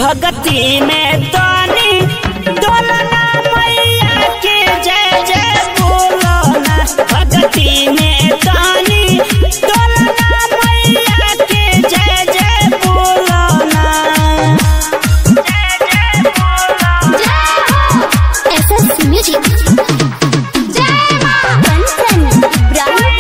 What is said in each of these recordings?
भगती में तनी डोलना मैया के जय जय बोलना भगती में तनी डोलना मैया के जय जय बोलना जय जय बोलना SS Music. जय मां कंचन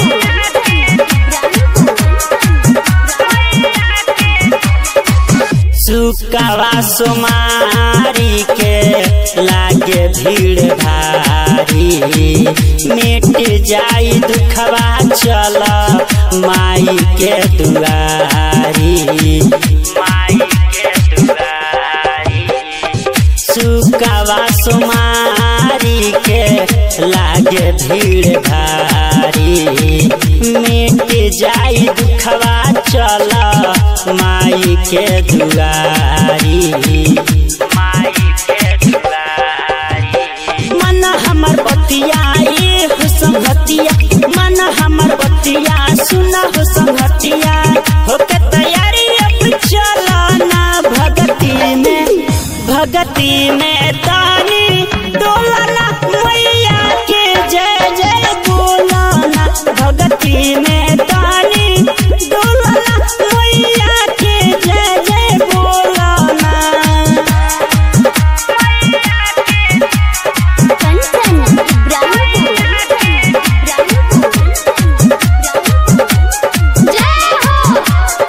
सुकवा सुमारी के लागे भीड़ भारी मिट जाई दुखवा चल माई के दुआरी माई के दुआरी सुकवा सुमारी के लागे भीड़ भारी मिट जाई दुखवा चल माई के दुआरी माई के दुआरी मन हमर बतिया ये हो संगतिया मन हमर बतिया सुना हो संगतिया हो के तैयारी अब चलना भगती में भगती में तानी डोलना मैया के जय जय बोलना भगती में तानी डोलना मैया के जय जय बोलना कंचन जय हो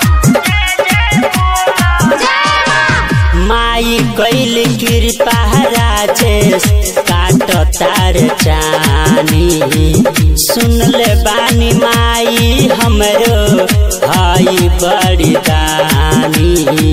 जय मां माई कैल कृपा राजेश काट तार चानी सुन ले बानी माई हमरो हई बड़ी दानी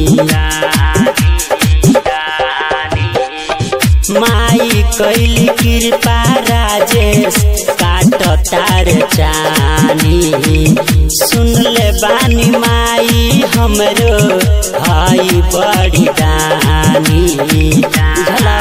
माई कैल कृपा राजेश काट तार चानी सुन ले बानी माई हमरो हई बड़ी दानी झला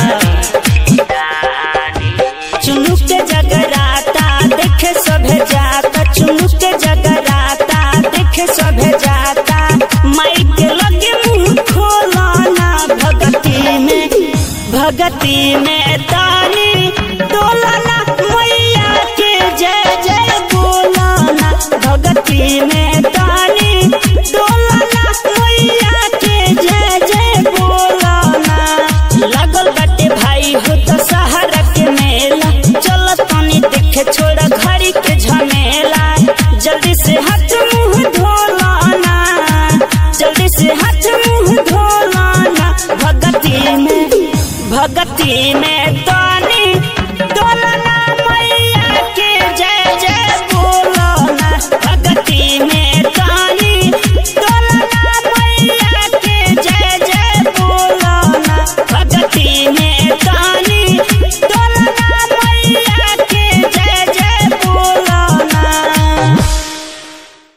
चुनुक के जगराता देखे सभे जाता चुनुक के जगराता देखे सभे जाता माई के लगे मुंह खोलाना भगती में भगती में तानी डोलाना मैया के जय जय बोलाना भगती में तानी डोलाना मैया के जय जय बोलाना लागल बाटे भाई हो तो सहारा के मेला चल तनी देखे छोड़ा घड़ी के झमेला जल्दी से हाथ मुंह धोलाना जल्दी से हाथ मुंह धोलाना भगती में भगती में तो